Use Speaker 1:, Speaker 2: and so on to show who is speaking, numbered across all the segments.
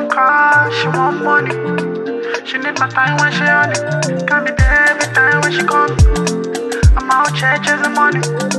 Speaker 1: want car, she want money. She need my time when she on it. Can be there every time when she come. I'm out here chasing money.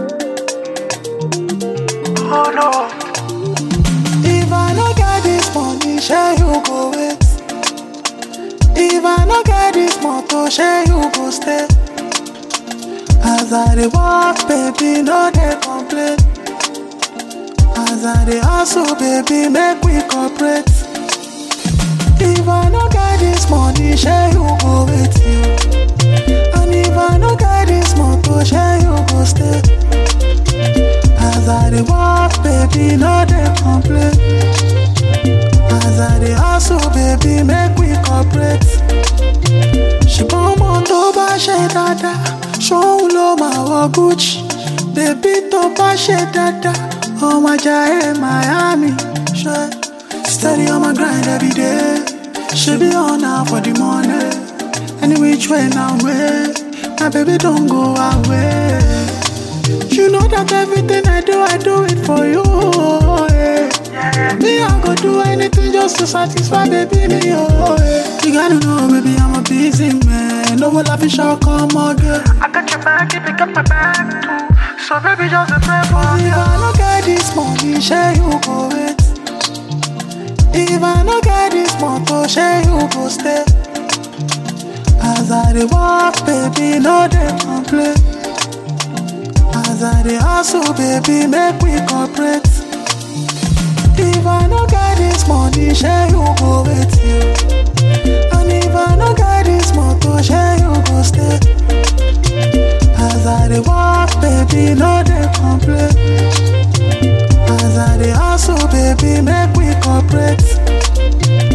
Speaker 1: Oh no.
Speaker 2: If I no get this money, share you go wait. If I no get this motor, share you go stay. As I dey walk, baby, no dey complain. As I dey hustle, baby, make we cooperate. If I no get this money, share you go with you. And if I no get this motor, share you go stay. As I dey walk, baby, no dey complain. As I dey hustle, baby, make we cooperate. ṣùgbọ́n ọmọ tó bá ṣe dáadáa ṣóun ló máa wọ gucci bèbí tó bá ṣe dáadáa ọmọ ajá ẹ miami ṣe steady on my grind every day ṣe bí ọ̀nà for the money any which way na way my baby don go away. You know that everything I do, I do it for you. Yeah. Me, I go do anything just to satisfy baby me. Oh, yeah. You gotta know, baby, I'm a busy man. No will I fish out come again.
Speaker 1: I got your back, you pick up my bag too. So baby, just a pray for
Speaker 2: If
Speaker 1: me.
Speaker 2: I no get this money, share you go wait. If I no get this motor, share you go stay. As I dey walk, baby, no dey complain. As I dey hustle, baby, make we cooperate. If I no get this money, share you go with you. And if I no get this motor, share you go stay. As I dey walk, baby, no dey complain. As I dey hustle, baby, make we cooperate.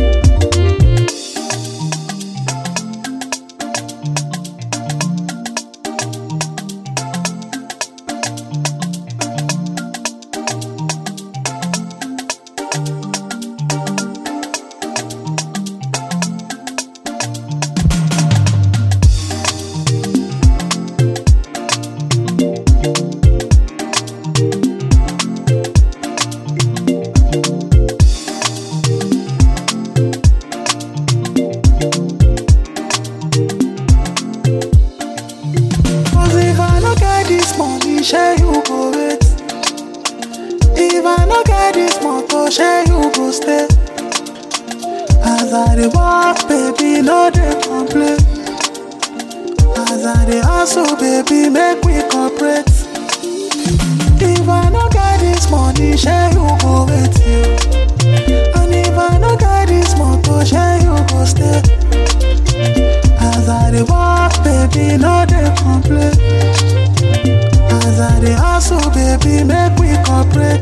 Speaker 2: Cause if I no get this money, share you go wait. If I no get this motor, share you go stay. As I dey walk, baby, no dey complain. As I dey hustle, baby, make we cooperate. If I no get this money, share you go with you. And if I no get this motor, share you go stay. As I dey walk, baby, no dey complain. As I dey hustle, baby, make we cooperate.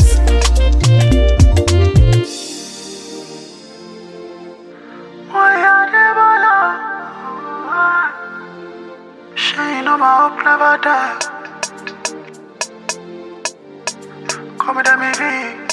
Speaker 1: Oh yeah, they ball She know my hope never die. Come with me,